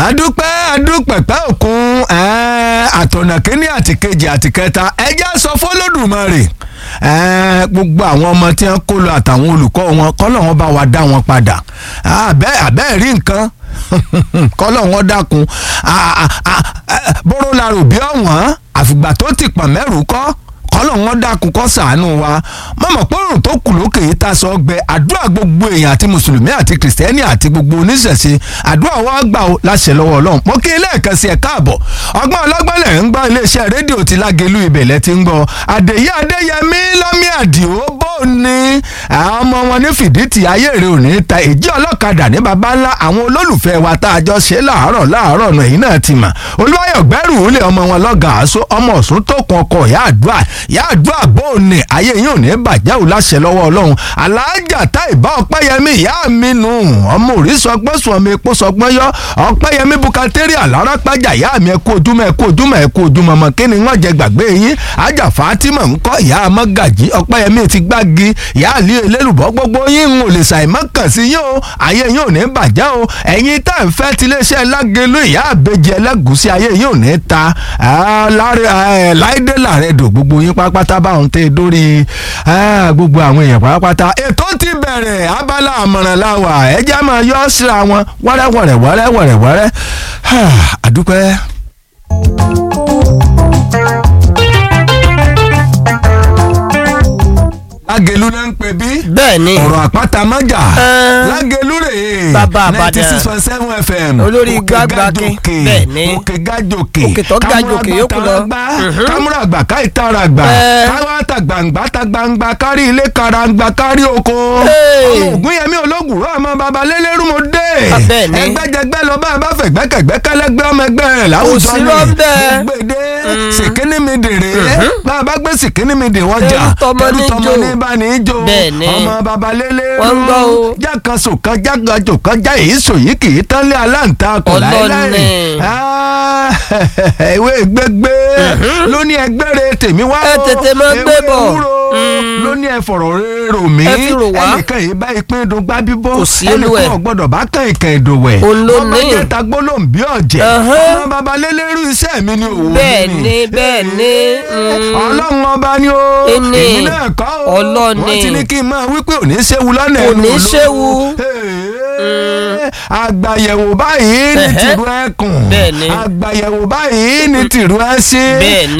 adúpẹ́ adúpẹ̀pẹ́ òkun àtọ̀nà kínní àti kejì àti kẹta ẹjẹ́ sọ fọlọ́dùmarè gbogbo àwọn ọmọ tí wọ́n kó lọ àtàwọn olùkọ́ wọn kọ́lọ̀ wọn bá wa dá wọn padà àbẹ́ rí nǹkan kọ́lọ̀ wọn dákun bóró la rò bí ọ̀wọ́n àfìgbà tó ti pọ̀n mẹ́rù kọ́ kọ́lọ̀ wọn dákun kọ́ sàánú wa mọ̀mọ́ pọ́rùn tó kù lókè yìí tá a sọ gbẹ àdúrà gbogbo èèyàn àti mùsùlùmí àti kìrìsìtẹ́nì àti gbogbo oníṣẹ̀ṣe àdúrà wa gbà ó láṣẹ lọ́wọ́ ọlọ́run mo kí lẹ́ẹ̀kan sí ẹ káàbọ̀ ọgbọ́n ọlọ́gbọ́n lẹ̀ ń gbọ́ iléeṣẹ́ rédíò ti lágẹ̀lú ibẹ̀lẹ̀ ti ń gbọ́ àdèyí adéyẹmí lọ́mí àdìo bó ní àwọn ọmọ wọn ní fìdítì ayé rẹ òní ta èjì ọlọ́kadà ní baba ńlá àwọn olólùfẹ́ wa tá a jọ ṣe láàárọ̀ láàárọ̀ ọ̀nà yìí náà ti mà olúwayọ̀ gbẹ́rù ilé ọmọ wọn lọ́gàá aṣọ ọmọ ọ̀sùn tó kun ọkọ̀ ìyá àdúrà ìyá àdúrà bóòní ayé yìí ò ní bàjẹ́ ò láṣẹ lọ́wọ́ ọlọ́run aláàjà tá ìbá ọpẹ́yẹmí ìyá mi nù ọmọ òrí sọgbọ́n sùn ọmọ epo sọgbọ́n yọ ọpẹ́yẹmí bukateri alára pàjà ìyá mi ẹkú ojúmọ́ ẹkú ojúmọ́ ẹkú ojúmọ́ mọ́ kí ni wọ́n jẹ gbàgbé yín ajá fatima ńkọ́ ìyá amọ́gàjì ọpẹ́yẹmí ti gbági ìyá àlí elélùbọ́ gbogbo yín ń ò lè ṣàìmọ́ kàn sí yín o ayé yín ò ní bàjẹ́ o ẹ̀yin tá ń fẹ́ tiléeṣẹ́ lágẹ̀lú ìyá àbẹjẹ ẹlẹ́gùsí ayé yín ò ní ta láìdé làrẹ́dò gbogbo yín pápátá báwọn tẹ dórí gbogbo àwọn èèyàn pátápátá ètò ti bẹ̀rẹ̀ abala àmọ̀ràn láwà ẹjẹ́ máa yọ síra wọn wẹ́rẹ́wẹ̀rẹ̀ wẹ́rẹ́wẹ̀rẹ̀ wẹ́rẹ́ àdúpẹ́. lágẹ̀lú náà ń pè bí. bẹ́ẹ̀ni ọ̀rọ̀ àpáta májà lágẹ̀lú rè é Bàbá Ìbàdàn. ninety six point seven fm Olórí Òkè gbágbákin. Gàjòkè. Bẹ́ẹ̀ni. òkè gàjòkè Òkè tó gàjòkè yókù lọ. Mhm. kámúrà gbà ká ìtara gbà Ẹ. káwá ta gbàǹgbà ta gbàǹgbà kárí ilé karangba kárí oko Hey. ọmọ ògùn yẹmí ológun rọ ọmọ baba lélẹ́rú mo dé Ah, bẹ́ẹ̀ni. ẹgbẹ́jẹgbẹ́ lọ bá a bá fẹ̀gbẹ́kẹ̀gbẹ́ kẹlẹ́gbẹ́ ọmọ ẹgbẹ́ rẹ̀ láwùjọ Kò sí lọ́bẹ̀. gbèdé sìkínní mi dèrè bá a bá gbé sìkínní mi dè wọ́n jà Ẹrú tọmọ ní tọmọ jò. ní bá ní í jò Bẹ́ẹ̀ni. ọmọ baba lélẹ́rú Wọ́n ń gbọ́ o. jákan sòkan jákan jòkan já èyí sòyí kì í tán lé aláǹtakùn Ọlọ́ni. láéláé Ah, ìwé gbégbé ló ní ẹgbẹ́rẹ́ tèmi wá Ẹ o. tètè máa gbé Ewé bọ̀. ewúro ló ní ẹ fọ̀rọ̀ rérò mí Ẹ fi rò wá. ẹnìkan yìí bá ìpín dùn gbá bíbọ́ Kò sí olú ẹ̀. ẹnìkan ò gbọ́dọ̀ bá kàn ìkàn ìdòwẹ̀ Òun ló ọmọ ní. jẹta gbólóhùn bí ọ̀jẹ̀ Ẹhán. ọmọ baba lélẹ́rú iṣẹ́ mi ni òwò Bẹ́ẹ̀ni, bẹ́ẹ̀ni, mm. ọlọ́run ọba ni ó Ẹni. èmi náà kọ́ ó Ọlọ́ni. wọ́n ti ní kí n máa wí pé òní ṣéwu lọ́nà Kò ẹnu ní olóró. ṣéwu. Hey, àgbàyẹ̀wò báyìí ní Ẹhẹ́. tìrú ẹkùn Bẹ́ẹ̀ni. àgbàyẹ̀wò báyìí ní tìrú ẹṣin Bẹ́ẹ̀ni.